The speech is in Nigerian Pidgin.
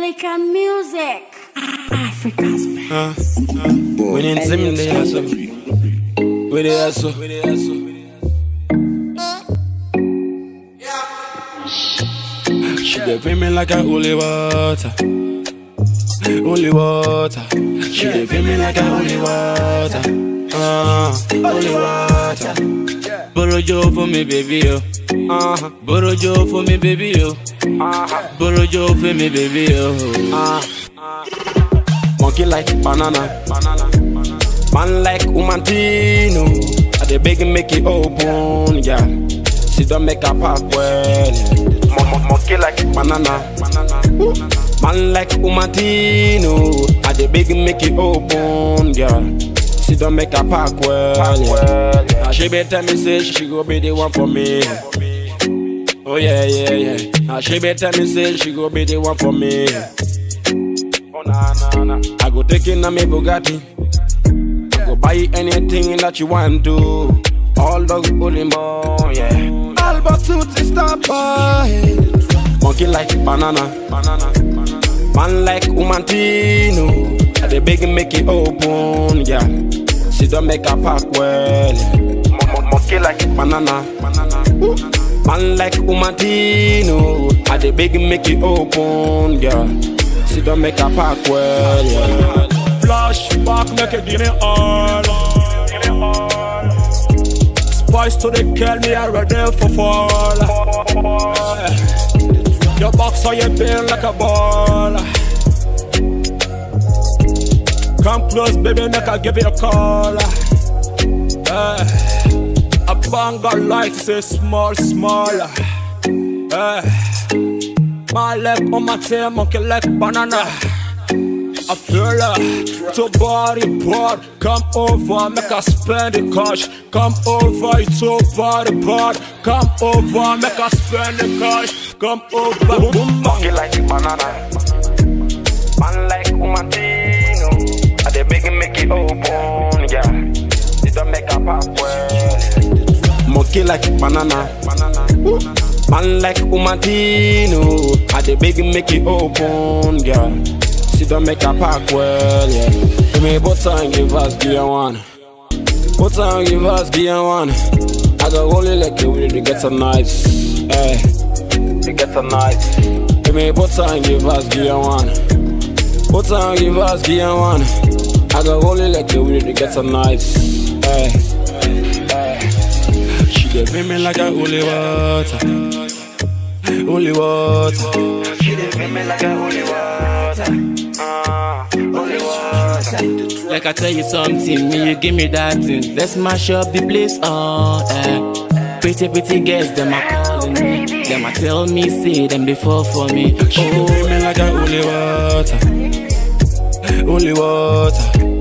Pelican Music. Africa's best. We didn't see me there, so. We there, so. We there, so. She dey feel me like a holy water. Holy water. She dey feel me like a holy water. Ah, holy water. Borojo for me, baby, yo. Uh-huh. Borojo for me, baby, yo. Uh-huh. Borojo for me, baby, yo. Uh-huh. Monkey like banana, banana, banana. Man like Umantino. I dey beg make it open, yeah. She don't make a pop well. Mon- mon- Monkey like banana, banana. Man like Umantino. I dey beg make it open, yeah. She don't make a pack well, yeah. Now she be tell me say she go be the one for me. Oh yeah, yeah, yeah. Now she be tell me say she go be the one for me. Oh nah nah nah. I go take in a me Bugatti. I go buy anything that you want to. All those bully more, yeah. All but suit is stop boy. Monkey like banana, banana, banana. Man like Umantino. I dey beg make it open, yeah. She don't make a pack well. Mo- mo- Monkey like banana, banana. Man like Umantino. I dey beg make it open, yeah. She don't make a pack well, yeah. Flashback, make it give me all. Spice to the kill me, I ready for fall. Your box on your bill like a ball. Come close, baby, make I give you a call. Eh, a banger like say small, small. Eh, my leg on my tail, monkey like banana. I feel like to body part. Come over, make us spend the cash. Come over, it's over the part. Come over, make us spend the cash. Come over, boom, Monkey like banana. Man like Umantino. I dey beg make it open, yeah. She don't make a pop well. Monkey like banana. banana. Man like Umantino. I dey beg make it open, yeah. She don't make a pack well, yeah. Give me butter and give us gear one. Butter and give us gear one. I got only like it with the get a nice, eh. To get a nice. Give me butter and give us gear one. Butter and give us gear one. I got only like it with the get a nice, eh. eh. She dey feel me like a holy water, holy water. She dey feel me like a holy water, ah, holy water. Like I tell you something, me you give me that thing. Let's mash up the place, oh eh. Pretty pretty girls, them a calling me. Them a tell me, say them before for me. She dey feel Oh, me like a holy water, holy water.